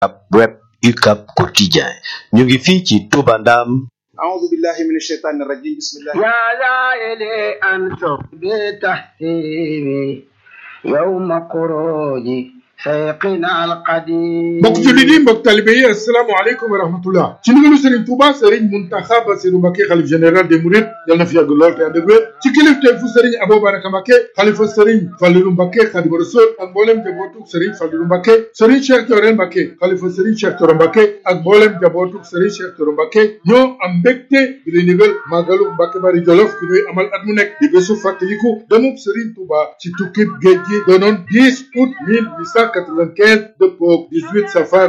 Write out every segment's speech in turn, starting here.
ab web UCAB quotidien ñu ngi fii ci Touba Ndam أعوذ بالله من الشيطان الرجيم بسم الله يا لائل أنتم بتحسيبي يوم خروجي سيقنا القديم mbokk jullit yi mbokk talibe yi asalaamaaleykum wa rahmatullah ci ndigalu Serigne Touba Serigne Mountakha Bassirou Mbacké xalif général des Mourides yal na fi yàgg lool te ànd ak wér ci kilifteef fu Serigne Abou Baraka Mbacké xalifa Serigne Fallilou Mbacké Khadimu Rasul ak mboolem jabootuk Serigne Fallilou Mbacké Serigne Cheikh Thioro Mbacké xalifa Serigne Cheikh Thioro Mbacké ak mboolem jabootuk Serigne Cheikh Thioro Mbacké ñoo am mbégte di lay ndigal màggalu Mbacké Bari Jolof bi ñuy amal at mu nekk di bésu fàttaliku demub Serigne Touba ci tukkib géej gi doonoon 10 août 1895 dëppoo 18 safar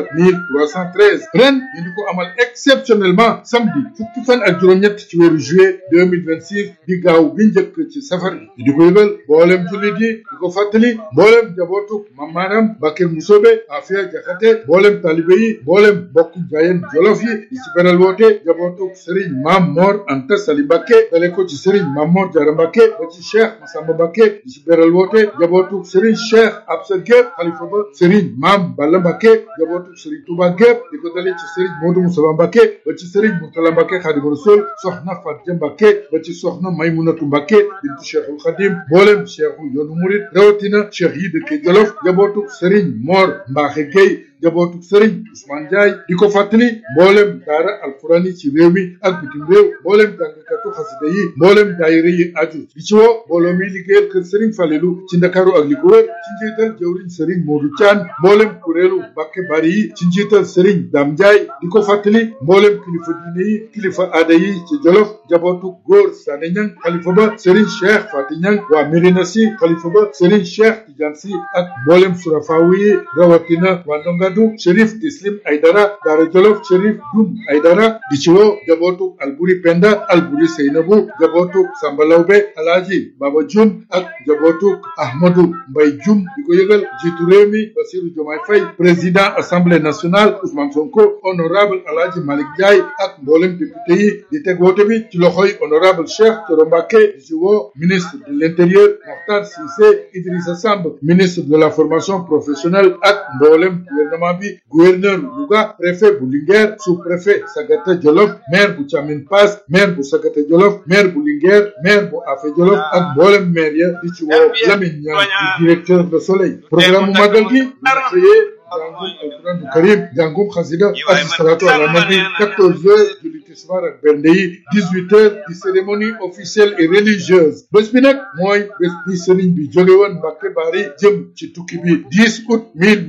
1313 ren ñu di ko amal exceptionnellement samedi fukki fan ak juróom-ñett ci weeru juillet 2026 di gaaw bi njëkk ci safar bi ñu di ko yëgal mboolem jullit yi di ko fàttali mboolem jabootu mamaaram Bakel Musobe Afia Jaxate mboolem talibe yi mboolem bokk jaayeen jolof yi di ci beral woote jabootu Serigne Mam Mor Anta Sali Mbacké dale ko ci Serigne Mam Mor Jara Mbacké ba ci Cheikh Massamba Mbacké di ci beral woote jabootu Serigne Cheikh Absa Gueye xalifa ba Serigne Mam Balla Mbacké jabootu Serigne Touba gépp di ko dalee ci Serigne Modou Moussa Mbacké ba ci Serigne Mourtala Mbacké Khadimu Rasul soxna Fatia Mbacké ba ci soxna Maymunatu Mbacké bintu Cheikhul Khadim mboolem Cheikhu yoonu murid rawatina Cheikh yi dëkke Jolof jabootu Serigne Mor Mbaxe Gueye jabootu Serigne Ousmane Ndiaye di ko fàttali mboolem daara alquran yi ci réew mi ak bitim réew mboolem jàngkatu xasida yi mboolem daayira yi aju di ci woo mbooloo mi liggéeyal kër Serigne Falelu ci Ndakaaru ak li ko wër ci njiital jëwriñ Serigne Modou Thian mboolem kuréelu Mbacké Bari yi ci njiital Serigne Dame Ndiaye di ko fàttali mboolem kilifa diine yi kilifa aada yi ci Jolof jabootu góor Sané Niang xalifa ba Serigne Cheikh Fati Niang waa Médina Sy xalifa ba Serigne Cheikh Tidiane Sy ak mboolem surafawu yi rawatina waa Ndongadu Chérif Tislim Aydara Daara Jolof Chérif Dum Aydara di ci woo jabootu Alburi Penda Alburi Seynabu jabootu Samba Lawbe Alaaji Baba Jum ak jabootu Ahmadou Mbay Jum di ko yëgal jiitu réew mi Bassirou Diomaye Faye président assemblée nationale Ousmane Sonko honorable Alaaji Malick Ndiaye ak mboolem député yi di teg woote bi ci loxoy honorable Cheikh Thioro Mbacké di ci woo ministre de l'intérieur Mokhtar Cissé Idrissa Samb ministre de la formation professionnelle ak mboolem gouvernement bi gouverneur Louga préfet bu Linguère sous-préfet Sagata Jolof maire bu Thiamine Pass maire bu Sagata Jolof maire bu Linguère maire bu Afé Jolof ak mboolem maire ya di ci woo Lamine Niang di directeur de Soleil programme mu màggal gi dina xëyee jàngum alquran du karim jàngum xasida ak salatu ala nabi quatorze heures julli tisbaar ak bernde yi dix-huit heures di cérémonie officielle et religieuse bés bi nag mooy bés bi sëriñ bi jóge woon Mbacké Bari jëm ci tukki bi 10 août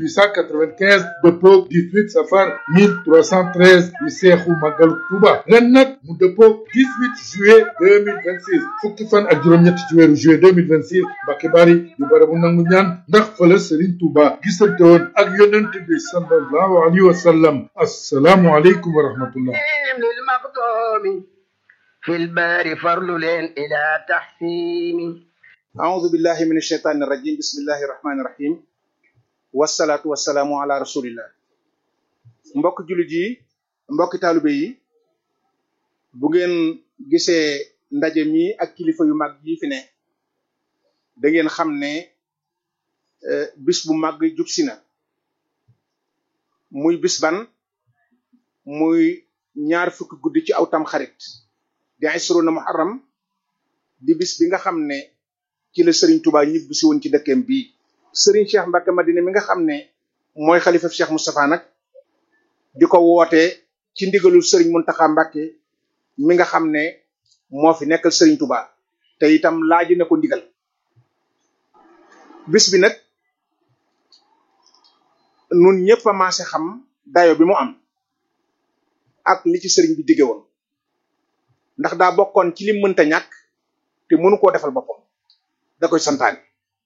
1895 dëppoog 18 safar 1313 di seexu màggalu Tuuba ren nag mu dëppoog 18 juillet 2026 fukki fan ak juróom-ñett ci weeru juillet 2026 Mbacké Bari di barabu nangu ñaan ndax fële sëriñ Tuuba gisante woon ak yonent bi sallallahu alayhi wa sallam assalaamu aleykum wa rahmatullah للمقدوم في البار فرل إلى تحسين أعوذ بالله من الشيطان الرجيم بسم الله الرحمن الرحيم والصلاة والسلام على رسول الله mbokk jullit yi mbokki taalibe yi bu ngeen gisee ndaje mi ak kilifa yu mag yi fi ne da ngeen xam ne bis bu mag jub si na muy bis ban muy ñaar fukki guddi ci aw tam xarit di isruna muharram di bis bi nga xam ne ci la Serigne Touba ñibbi si woon ci dëkkeem bii Serigne Cheikh Mbacké Madina mi nga xam ne mooy xalifa Cheikh Moustapha nag di ko woote ci ndigalul Serigne Mountakha Mbacké mi nga xam ne moo fi nekkal Serigne Touba te itam laaji na ko ndigal bis bi nag nun ñëpp a maase xam dayo bi mu am ak li ci sëriñ bi digge woon ndax daa bokkoon ci li mënta ñàkk te mënu koo defal boppam da koy santaane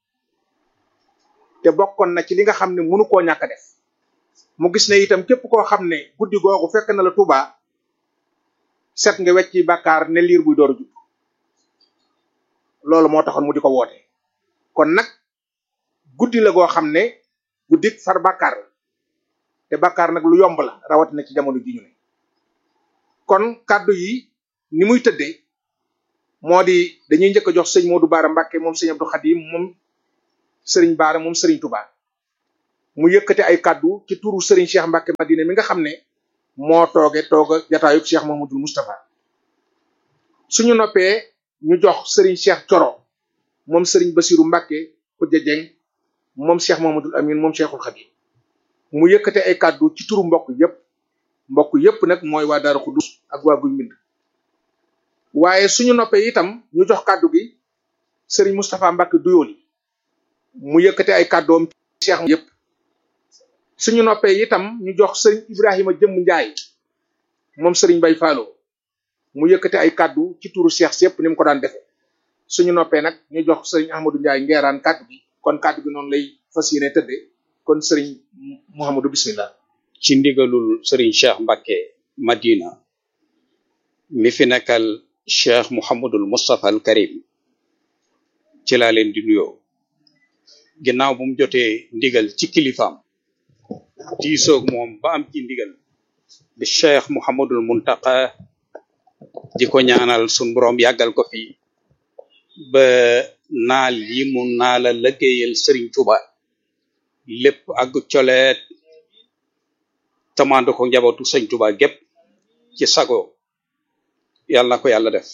te bokkoon na ci li nga xam ne mënu koo ñàkk a def mu gis ne itam képp koo xam ne guddi googu fekk na la Tuuba set nga wecc ci bàkkaar ne liir buy door a jub loolu moo taxoon mu di ko woote kon nag guddi la goo xam ne guddi far bàkkaar la te bàkkaar nag lu yomb la rawatina ci jamono ji ñu ne kon kàddu yi ni muy tëddee moo di dañuy njëkk a jox sëñ Modou Baara Mbacke moom sëñ Abdou Khadim moom sëriñ Baara moom sëriñ Touba mu yëkkati ay kàddu ci turu Serigne Cheikh Mbacke Madina mi nga xam ne moo tooge tooga jataayub Cheikh Mahmadul Moustapha suñu noppee ñu jox Serigne Cheikh Coro moom Serigne Basiru Mbacke Khoudia Dieng moom Cheikh Mahmadul Amin moom Cheikhul Khadim mu yëkkati ay kàddu ci turu mbokk yépp mbokk yépp nag mooy waa Daaru Xudus ak waa Guy Mbind waaye suñu noppee itam ñu jox kàddu gi Serigne Moustapha Mbacke Duyooli mu yëkkati ay kàddoom Cheikh yépp suñu noppee itam ñu jox Serigne Ibrahima Jëmm Njaay moom Serigne Bay Faalo mu yëkkati ay kàddu ci turu Cheikh si yépp ni mu ko daan defe suñu noppee nag ñu jox Serigne Ahmadou Njaay ngeeraan kàddu gi kon kàddu gi noonu lay fas yéene tëdde kon Serigne Mouhamadou bismillah ci ndigalul Serigne Cheikh Mbacke Madina mi fi nekkal Cheikh Mouhamadul Moustapha al Karim ci laa leen di nuyoo ginnaaw bu mu jotee ndigal ci kilifaam diisoog moom ba am ci ndigal di Cheikh Mouhamadul Muntaqa di ko ñaanal sun borom yàggal ko fi ba naal yi mu naala lëggéeyal Serigne Touba lépp ak coleet tamando ko njabootu sëñ Touba gépp ci sago yàlla na ko yàlla def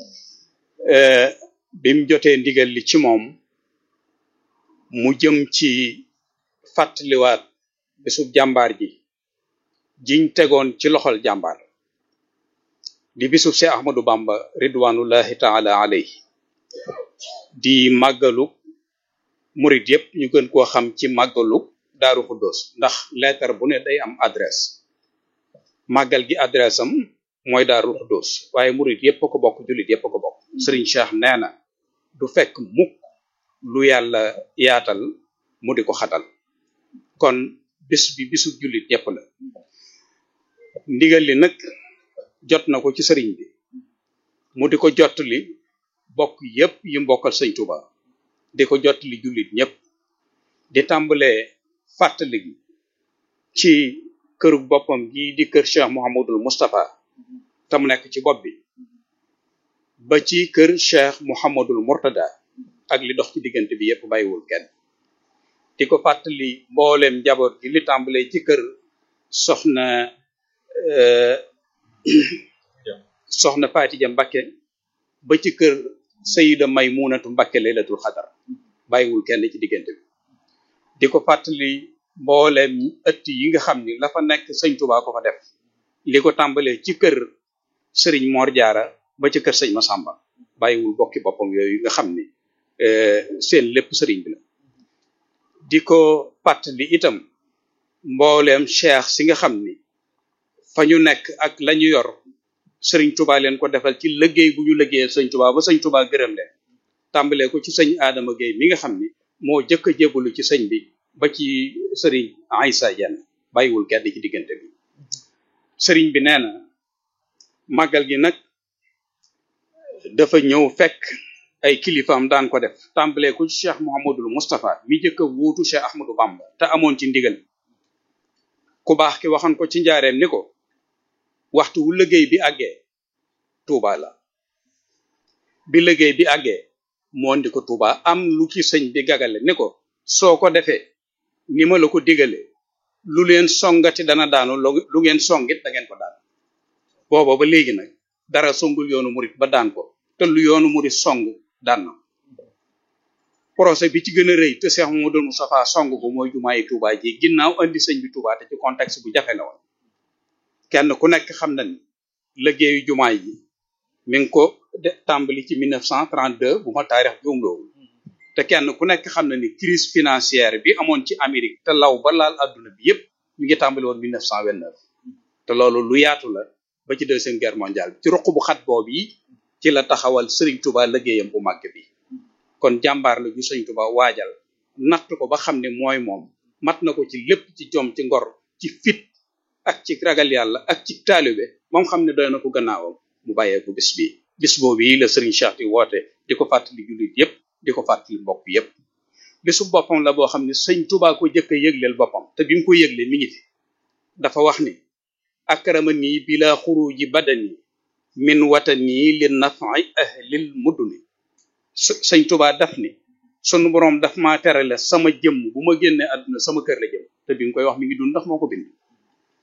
bim jotee ndigal li ci moom mu jëm ci fàttaliwaat bisub jàmbaar ji jiñ tegoon ci loxol jàmbaar di bisub Seex Ahmadu Bamba ridwanullahi taala alayhi di màggalu murit yépp ñu gën koo xam ci màggalu Daaru Xuddoos ndax lettre bu ne day am adresse màggal gi adresse am mooy Daaru Xuddoos waaye murit yépp a ko bokk jullit yépp a ko bokk Sëriñ Cheikh nee na du fekk mukk lu yàlla yaatal mu di ko xatal kon bis bi bisu jullit ñépp la ndigal li nag jot na ko ci sëriñ bi mu di ko jottali bokk yépp yi mbokkal sëñ Tuba di ko jottali jullit ñépp di tàmbalee fàttali gi ci këru boppam gi di kër Cheikh Mouhamadul Moustapha te mu nekk ci bopp bi ba ci kër Cheikh Mouhamadul Mourtada ak li dox ci diggante bi yépp bàyyiwul kenn di ko fàttali mbooleem njaboot gi li tàmbalee ci kër soxna soxna Fatija Mbakke ba ci kër Sayida Maymunatu Mbakke laylatul xadar bàyyiwul kenn ci diggante bi di ko fàttali mbooleem ëtt yi nga xam ni la fa nekk sëñ Tuubaa ko fa def li ko tàmbalee ci kër sëriñ Mor Jaara ba ci kër sëñ Masamba bàyyiwul bokki boppam yooyu nga xam ni seen lépp sëriñ bi la di ko fàttali itam mbooleem cheikh si nga xam ni fa ñu nekk ak lañu yor sëriñ Tuubaa leen ko defal ci liggéey bu ñu liggéeyal sëñ Tuubaa ba sëñ Tuubaa gërëm leen tàmbalee ko ci sëñ Adama Gueye mi nga xam ni moo jëkk a jébbalu ci sëñ bi ba ci sëriñ Aïssa Dieng bàyyiwul kenn ci diggante bi sëriñ bi nee na màggal gi nag dafa ñëw fekk ay kilifaam daan ko def tàmbalee ko ci Cheikh Mouhamadul Moustapha mi jëkk a wuutu Cheikh Ahmadou Bamba te amoon ci ndigal ku baax ki waxoon ko ci njaareem ni ko waxtu wu liggéey bi àggee Touba la bi liggéey bi àggee moo ndi ko Touba am lu ci sëñ bi gagale ni ko soo ko defee ni ma la ko digale lu leen songati dana daanu lu ngeen songit da ngeen ko daan booba ba léegi nag dara songul yoonu murit ba daan ko te lu yoonu murit song daan na projet bi ci gën a rëy te Cheikh Mamadou Moustapha song ko mooy jumaayi Touba ji ginnaaw andi sëñ bi Touba te ci contexte bu jafe la woon kenn ku nekk xam na ni liggéeyu jumaay ji mi ngi ko de tàmbali ci 1932 bu ma taarix juumloo te kenn ku nekk xam na ni crise financière bi amoon ci Amérique te law ba laal adduna bi yépp mi ngi tàmbali woon 1929 te loolu lu yaatu la ba ci deuxième guerre mondiale ci ruq bu xat boobu yi ci la taxawal Serigne Touba liggéeyam bu màgg bi kon jàmbaar la ju Serigne Touba waajal natt ko ba xam ne mooy moom mat na ko ci lépp ci jom ci ngor ci fit ak ci ragal yàlla ak ci taalibe moom xam ne doy na ko gannaawam mu bàyyee ko bis bi bis boobu yi la Serigne Cheikh di woote di ko fàttali jullit yépp di ko fàttali mbokk yépp bisu boppam la boo xam ne sëñ Touba ko jëkk a yëgleel boppam te bi mu ko yëgle mi ngi fi dafa wax ni akramani bila xuruji badani min watani li nafi ahlil muduni sëñ Touba daf ni sunu borom daf ma terale sama jëmm bu ma génnee àdduna sama kër la jëm te bi nga koy wax mi ngi dund ndax moo ko bind